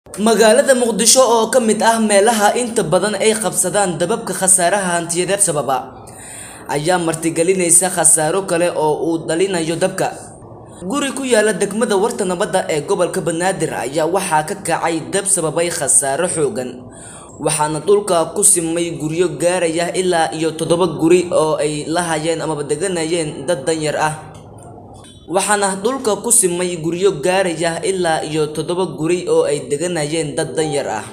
magaalada muqdisho oo ka mid ah meelaha inta badan ay qabsadaan dababka khasaaraha hantiyadeed sababa ayaa martigelinaysa khasaaro kale oo uu dhalinayo dabka guri ku yaala degmada warta nabadda ee gobolka banaadir ayaa waxaa ka kacay dab sababay khasaaro xoogan waxaana dhulka ku simay guryo gaaraya ilaa iyo toddoba guri oo ay lahayeen amaba deganayeen dad danyar ah waxaana dhulka ku simay guryo gaaraya ilaa iyo toddoba guri oo ay deganayeen dad danyar ah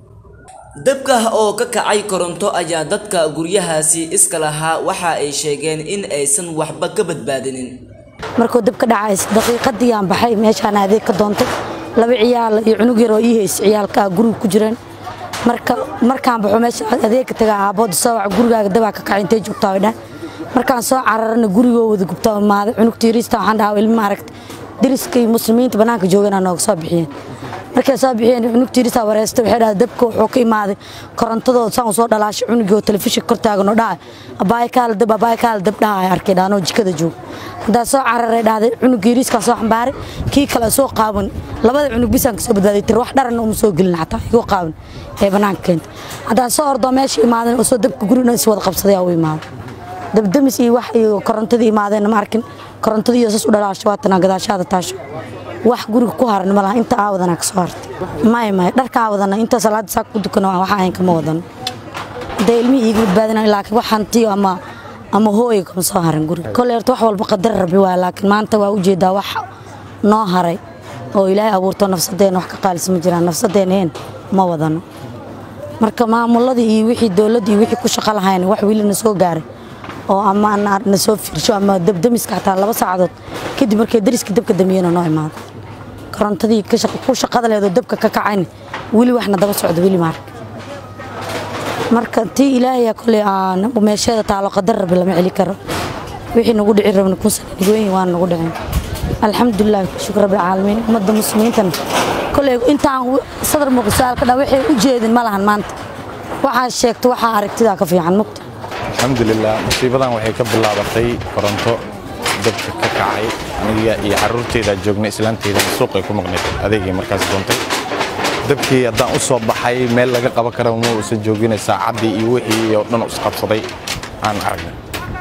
dabka oo ka kacay koronto ayaa dadka guryahaasi iska lahaa waxa ay sheegeen in aysan waxba ka badbaadinin markuu dab ka dhacays daqiiqadii aan baxay meeshaan adeeg ka doontay laba ciyaal iyo cunug yar oo ii hays ciyaalka guriga ku jireen marka markaan baxo meesha adeegka taga aabood soo wac gurigaaga dabaa ka kacay intay joogtaa way dhan markaan soo cararana gurigoo wada gubtaa imaaday cunugta yariista waxaan dhahaa ilma aragta deriska iyo muslimiinta bannaanka joogana nooga soo bixiyeen markay soo bixiyeen cunugta yariista wareystay waxay dhahay dabka wuxuu ka imaaday korontadooda saan u soo dhalaashay cunugii oo telefishin kor taagan oo dhacay abaay kaala dab abaay kaala dab dhahay arkay dhaanoo jikada joog haddaa soo cararay dhahday cunugii yariiskaan soo xambaaray kii kale soo qaawan labada cunug bisaan ka soo badbaaday tir wax dharanna uma soo gelin xataa igoo qaawan ee bannaanka keenta haddaan soo ordoo meesha imaadan oo soo dabka gurina is wada qabsaday aa u imaaday dabdamis iyo wax iyo korontadii imaadeenna ma arkin korontadii iyo sas u dhalaasho waatana gadaashaada taasho wax guriga ku haran ma laha inta aawadana ka soo hartay maya maya dharka aawadana inta salaada saak ku dukana waxa ahayn kama wadano hadee ilmihii iiga badbaadina laakiin wax hantiyo ama ama hooyo kama soo haran guriga kolley horta wax walba qadar rabbi waa laakiin maanta waa ujeedaa wax noo haray oo ilaahay abuurto nafsadeena wax ka qaalisa ma jiraan nafsadeena heen ma wadano marka maamuladii iyo wixii dowladda iyo wixii ku shaqo lahayn wax weli na soo gaaray oo ama na soo fiirsho ama dabdamiska xataa laba saacadood kadib markay dariska dabka damiyena noo imaado korontadii ku shaqada leedoo dabka ka kacayna weli waxna daba socdo weli maarka marka tii ilaahay koley meesheeda taalo qadar rabbi lama celi karo wixii nagu dhici rabna kun sana nigooyin waan nagu dhicin alxamdulilah shukr rabbi caalamiin ummadda muslimiintana koley intaan sadar muuqi su-aal ka dhaa waxay u jeedin ma lahan maanta waxaa sheegto waxaa aragtidaa ka fiican mugta alxamdulilah musiibadan waxay ka bilaabatay koronto dabka ka kacay aniga iyo caruurteyda joognay islaanteyda suuqay ku maqnayd adeegay markaas doontay dabkii haddaan u soo baxay meel laga qaban kara ma uusan joogina saacaddii iyo wixii oo dhan isqabsaday aan aragnay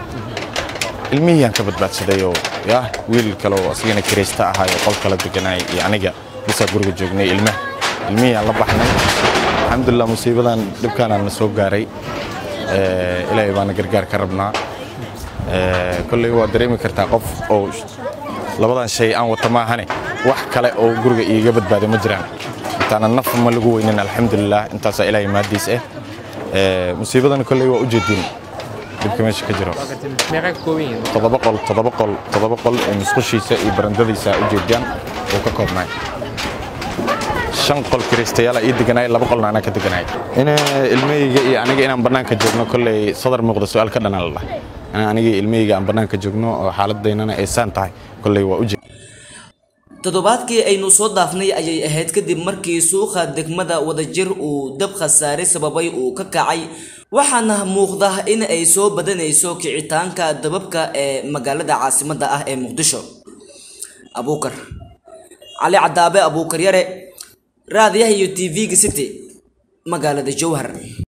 ilmihii aan ka badbaadsaday oo yah wiil kale oo asigana kiraysta ahaayo qol kala deganay iyo aniga bisaa guriga joognay ilmaha ilmihii aan la baxnay alxamdulilah musiibadan dhibkaanaan na soo gaaray ilaahay baana gargaar ka rabnaa kolley waa dareemi kartaa qof oo labadan shay aan wata maahane wax kale oo guriga iiga badbaaday ma jiraan intaana naf ma lagu weynin alxamdulilah intaasaa ilaahay maadiis ah musiibadan kolley waa u jeedin dhibka meesha ka jiro toddoba qol toddoba qol toddoba qol ee musqushiisa iyo barandadiisa u jeediyaan uu ka koobnaay shan qol kiraystayaala ii deganaay laba qolna anaa ka deganaay in ilmahayga iyo aniga inaan bannaanka joogno kolley sadar muuqda su-aal ka dhanaan la dhahay aniga ilmahayga aan bannaanka joogno oo xaaladaynana ay saan tahay kolley waa u jeed toddobaadkii aynu soo dhaafnay ayay ahayd kadib markii suuqa degmada wadajir uu dab khasaare sababay uu ka kacay waxaana muuqda in ay soo badanayso kicitaanka dababka ee magaalada caasimadda ah ee muqdisho abuukar cali cadaabe abuukar yare raadiyaha iyo tv-ga city magaalada jowhar